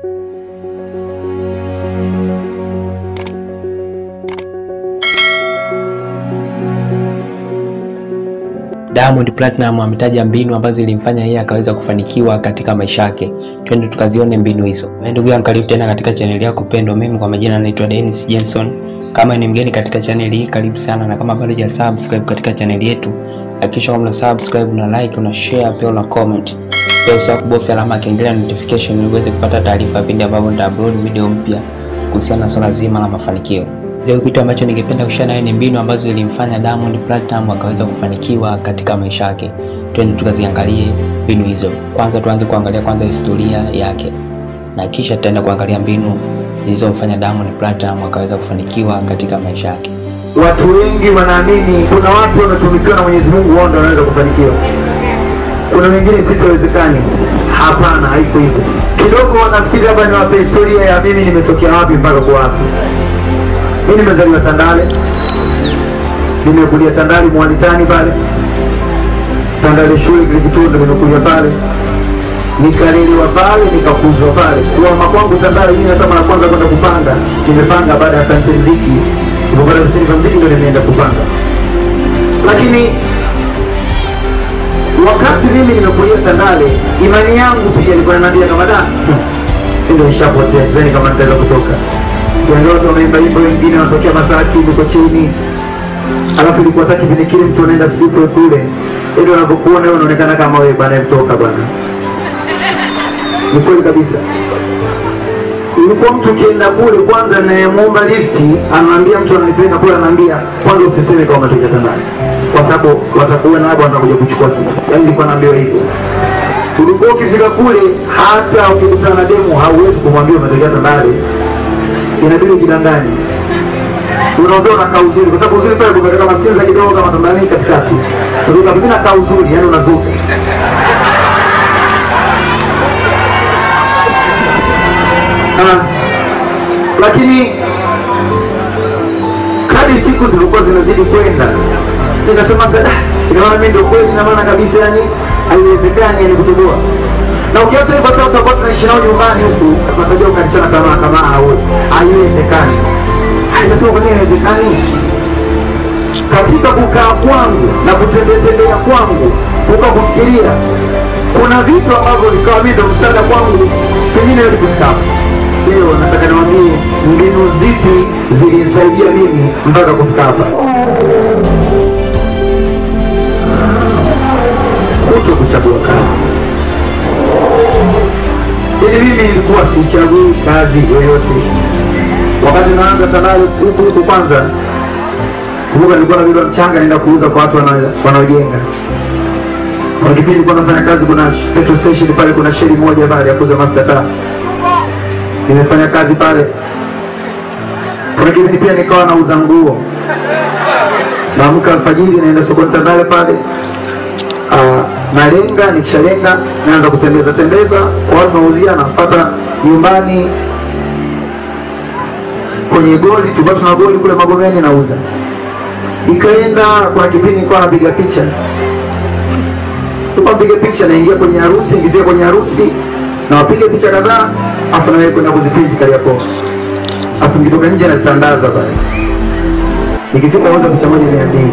Diamond Platinum ametaja mbinu ambazo zilimfanya yeye akaweza kufanikiwa katika maisha yake. Twende tukazione mbinu hizo. Wewe ndugu yangu, karibu tena katika channel yako pendwa. Mimi kwa majina naitwa Dennis Jenson. Kama ni mgeni katika channel hii, karibu sana, na kama bado hujasubscribe katika channel yetu, hakikisha una subscribe, una like, una share, pia una comment. Pia usahau kubofya alama ya kengele ya notification ili uweze kupata taarifa pindi ambapo nita upload video mpya kuhusiana na swala zima la mafanikio. Leo kitu ambacho ningependa kushare nawe ni mbinu ambazo zilimfanya Diamond Platinum akaweza kufanikiwa katika maisha yake. Twende tukaziangalie mbinu hizo. Kwanza tuanze kuangalia kwanza historia yake, na kisha tutaenda kuangalia mbinu zilizomfanya Diamond Platinum akaweza kufanikiwa katika maisha yake. Watu wengi wanaamini kuna watu wanatumikiwa na Mwenyezi Mungu, wao ndio wanaweza kufanikiwa. Kuna wengine sisi hawezekani. Hapana, haiko hivyo. Kidogo wanafikiri labda niwape historia ya mimi nimetokea wapi mpaka kwa wapi. Mimi nimezaliwa Tandale, nimekulia Tandale Mwalitani pale Tandale shule kile kituo ndo nimekulia pale, nikalelewa pale, nikakuzwa pale. Kuhama kwangu Tandale, mimi hata mara kwanza kwenda kupanga, nimepanga baada ya Asante Mziki, nilipopata leseni za mziki ndo nimeenda kupanga, lakini wakati mimi nimekulia Tandale, imani yangu pia ilikuwa inaniambia kama da ndio nishapotea, sidhani kama nitaweza kutoka. Yaani watu wanaimba imba, wengine wanatokea Masaki huko chini, alafu ilikuwa hata kipindi kile mtu anaenda sipo kule, ndio unapokuona wewe unaonekana kama wewe bwana, mtoka bwana. Ni kweli kabisa. Ilikuwa mtu ukienda kule kwanza, nayemuomba lifti anaambia mtu ananipeleka kule, anaambia kwanza usiseme kama umetoka Tandale, kwa sababu watakuona labda watakuja kuchukua kitu. Yaani nilikuwa naambiwa hivyo. Ulikuwa ukifika kule, hata ukikutana na demu hauwezi kumwambia umetokea Tandale, inabidi ujidanganye. Unaongea unakaa uzuri, kwa sababu uzuri pale kuna kama sinza kidogo kama Tanzania katikati. Ndio mimi nakaa uzuri, yani unazuka. Ah, lakini kadri siku zilikuwa zinazidi kwenda nikasema sasa, inaona mimi ndio kweli, na maana kabisa, yani haiwezekani yani kutoboa. Na ukiacha hivyo, hata utakuwa tunaishi nao nyumbani huku, tunatajia ukalishana tamaa kama hao, haiwezekani. Nikasema kwa nini haiwezekani? Katika kukaa kwangu na kutembea tembea kwangu, ukakufikiria kuna vitu ambavyo vikawa mimi ndio msaada kwangu, pengine wewe kufika hapo. Leo nataka niwaambie mbinu zipi zilinisaidia mimi mpaka kufika hapa. Kuto kuchagua kazi. Ili mimi nilikuwa sichagui kazi yoyote. Wakati naanza Tandale huku huku, kwanza kumbuka, nilikuwa na beba mchanga naenda kuuza kwa watu wana- wanaojenga. Kwa kipindi nilikuwa nafanya kazi, kuna petrol station pale, kuna sheri moja pale ya kuuza mafuta taa nimefanya kazi pale. Kuna kipindi pia nikawa nauza nguo, naamka alfajiri naenda sokoni Tandale pale, Ah, nalenga, nikishalenga naanza kutembeza tembeza kwa watu nauzia, nafuata nyumbani kwenye goli, tulikuwa tuna goli kule Magomeni nauza. Ikaenda, kuna kipindi nilikuwa napiga picha, nilikuwa napiga picha, naingia kwenye harusi, nikifika kwenye harusi na wapiga picha kadhaa, afu na wewe kwenda kuziprint Kariakoo, afu nikitoka nje nazitandaza pale, nikifika nauza picha moja mia mbili.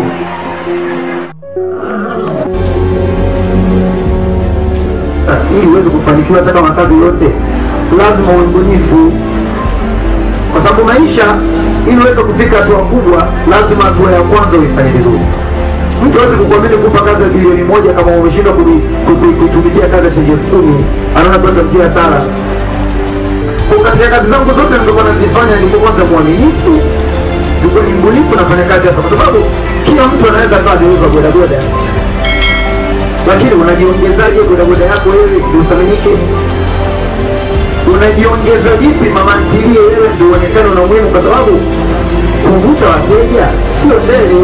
Ah, ili uweze kufanikiwa hata kama kazi yote lazima uwe mbunifu, kwa sababu maisha, ili uweze kufika hatua kubwa, lazima hatua ya kwanza uifanye vizuri. Mtu hawezi kukuamini kupa kazi ya bilioni moja kama umeshindwa kuni- ku- kuitumikia kazi ya shilingi elfu kumi anaona kwanza mtia hasara. Kwa katika kazi zangu zote nilizokuwa nazifanya, nilikuwa kwanza mwaminifu, nilikuwa ni mbunifu, nafanya kazi hasa, kwa sababu kila mtu anaweza akawa dereva bodaboda lakini unajiongezaje bodaboda yako wewe ndio uthaminike? Unajiongeza vipi mama ntilie wewe ndio uonekane una umuhimu? Kwa sababu kuvuta wateja sio ndele,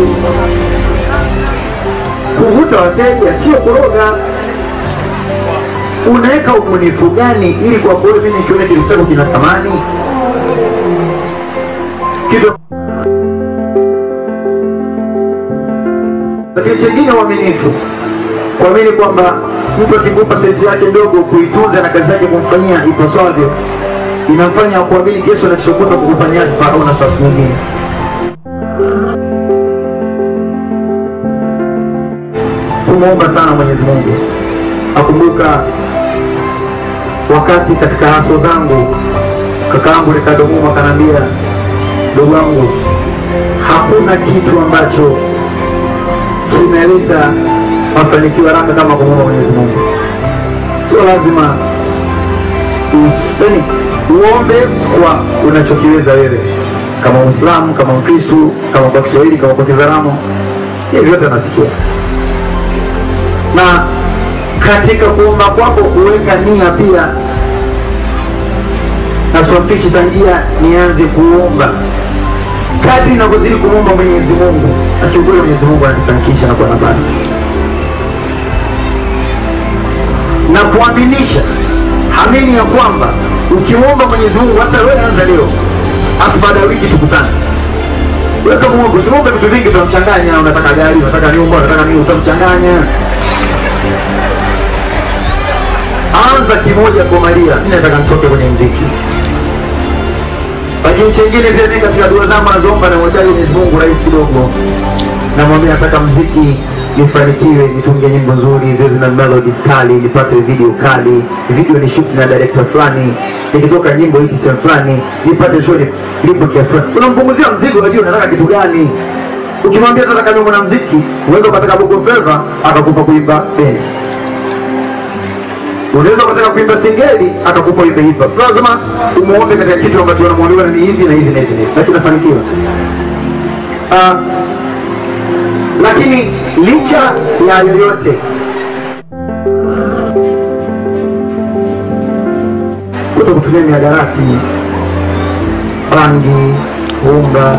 kuvuta wateja sio kuroga. Unaweka ubunifu gani ili kwa kweli mimi nikiona kitu chako kina thamani kitu lakini chengine uaminifu kuamini kwamba mtu akikupa senti yake ndogo kuitunza na kazi yake kumfanyia ipasavyo, inamfanya kuamini kesho na kishokuta kukupa nyadhifa au nafasi nyingine. Kumwomba sana Mwenyezi Mungu akumbuka wakati katika haso zangu kakaangu Ricardo Muma akanambia, ndugu wangu, hakuna kitu ambacho kimeleta mafanikio haraka kama kumwomba Mwenyezi Mungu. Sio lazima useni uombe kwa unachokiweza wewe, kama Muislamu, kama Mkristu, kama kwa Kiswahili, kama kwa Kizaramo, hivi vyote nasikia na katika kuomba kwako kuweka nia pia na swafichi tangia nianze kuomba kadri navyozidi kumwomba Mwenyezi Mungu, na kiukweli Mwenyezi Mungu ananifanikisha na kuwa nafasi na kuaminisha, hamini ya kwamba ukimwomba Mwenyezi Mungu, hata wewe anza leo, afu baada ya wiki tukutane weka Mungu, usimwombe vitu vingi, utamchanganya. Unataka gari, unataka nyumba, unataka nini, utamchanganya. Anza kimoja kwa Maria, mimi nataka nitoke kwenye mziki. Lakini chengine pia mimi katika dua zangu nazoomba na mwajaji Mwenyezi Mungu rais kidogo, namwambia nataka mziki nifanikiwe, nitunge nyimbo nzuri ziwe zina melodies kali, nipate video kali, video ni shoot na director fulani, nikitoka nyimbo hiti sehemu fulani, nipate show lipo kiasi fulani. Unampunguzia mzigo, unajua unataka kitu gani. Ukimwambia nataka niwe mwanamuziki, uweza ukataka Bongo Flava akakupa kuimba bendi unaweza ukataka kuimba singeli akakupa uimbe hip hop. Sasa lazima umuombe katika kitu ambacho unamwambiwa ni hivi na hivi na hivi, na hivi. lakini nafanikiwa. Ah, lakini licha ya yoyote kuto kutumia mihadarati, bangi, unga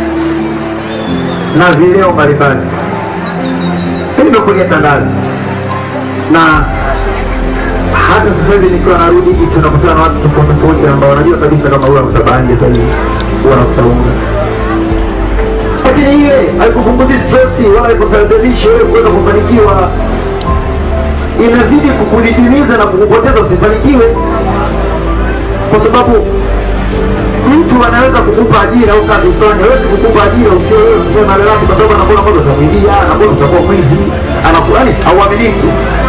na vileo mbalimbali. Mimi nimekulia Tandale na hata sasa hivi nikiwa narudi tunakutana na watu tofauti tofauti ambao wanajua kabisa kama huyu anakuta bangi zaidi, huyu anakuta unga, lakini ile haikupunguzi stress wala haikusababisha wewe kuweza kufanikiwa, inazidi kukudidimiza na kukupoteza usifanikiwe, kwa sababu mtu anaweza kukupa ajira au kazi fulani, hawezi kukupa ajira ukiwa wewe unatumia mali yako, kwa sababu anakuona kwamba utamwibia, anakuona utakuwa mwizi, anakuwa yani hauaminiki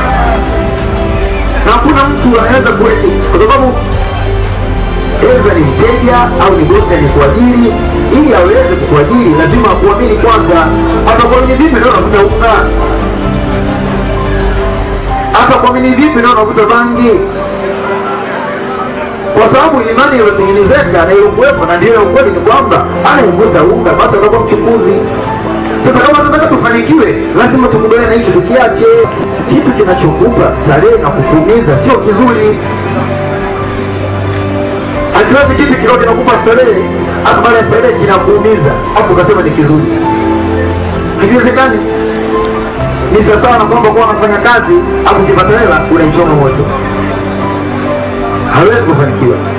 na hakuna mtu anaweza kueti kwa sababu eza ni mteja au ni bosi alikuajiri. Ili aweze kukuajiri lazima akuamini kwanza. Atakuamini vipi ndio unakuta unga? Atakuamini vipi ndio unakuta bangi? Kwa sababu imani iliyotengenezeka na iliyokuwepo na ndiyo ukweli ni kwamba anayevuta unga basi atakuwa mchukuzi. Sasa kama tunataka tufanikiwe, lazima tukubaliane na hicho, tukiache kitu kinachokupa starehe na kukuumiza sio kizuri. Akiwezi kitu kidogo kinakupa starehe, afu baada ya starehe kinakuumiza, afu ukasema ni kizuri, hakiwezekani. Ni sawasawa na kwamba kuwa unafanya kazi afu ukipata hela unaichoma moto, hawezi kufanikiwa.